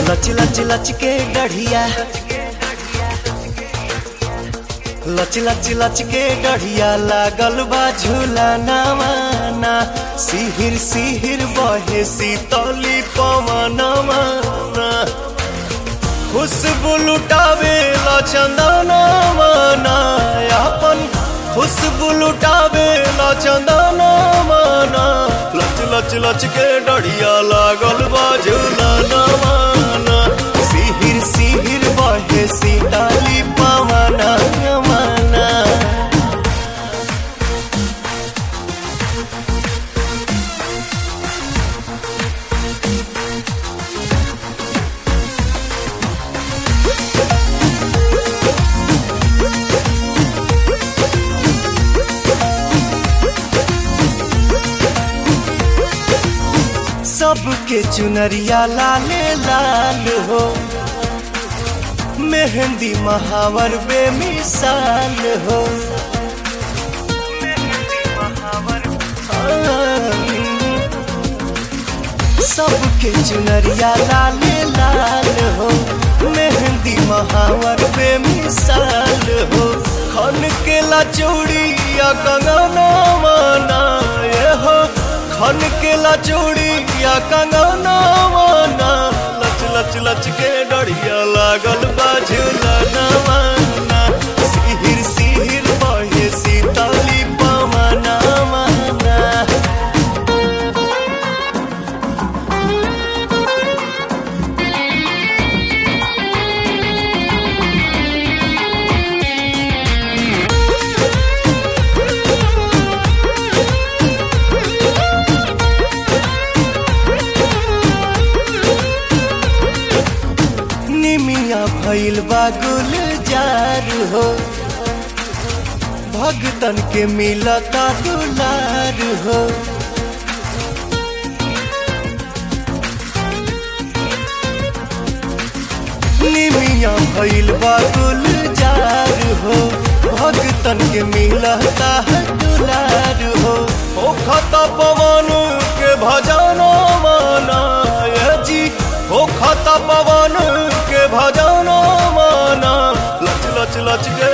लच लच लच के डढ़िया लच लच लच के डढ़िया लागल बा झूला नवाना सिहिर सिहिर बहे सीतली पवनवा खुशबू लुटावे ला चंदना माना अपन खुशबू लुटावे ला चंदना माना लच लच लच के डढ़िया लागल बा झूला नवाना सिहिर सिहिर बहे सीताली पवना माना सबके चुनरिया लाले लाल हो मेहंदी महावर बेमिसाल हो सबके चुनरिया लाले लाल हो मेहंदी महावर बेमिसाल हो खन के ला चूड़िया कंगना माना ये हो खन के ला चूड़िया कंगना माना लच लच लच के डढ़िया लागल बाझुला नवाना सिहिर सिहिर बहे सीताली पवना माना निमिया भइल बा गुलजार हो भगतन के मिलता दुलार हो निमिया भइल बा गुलजार हो भगतन के मिलता है दुलार हो ओ खता पवन के भजना माना ये जी ओ खता पवन के भजना माना लच लच लच के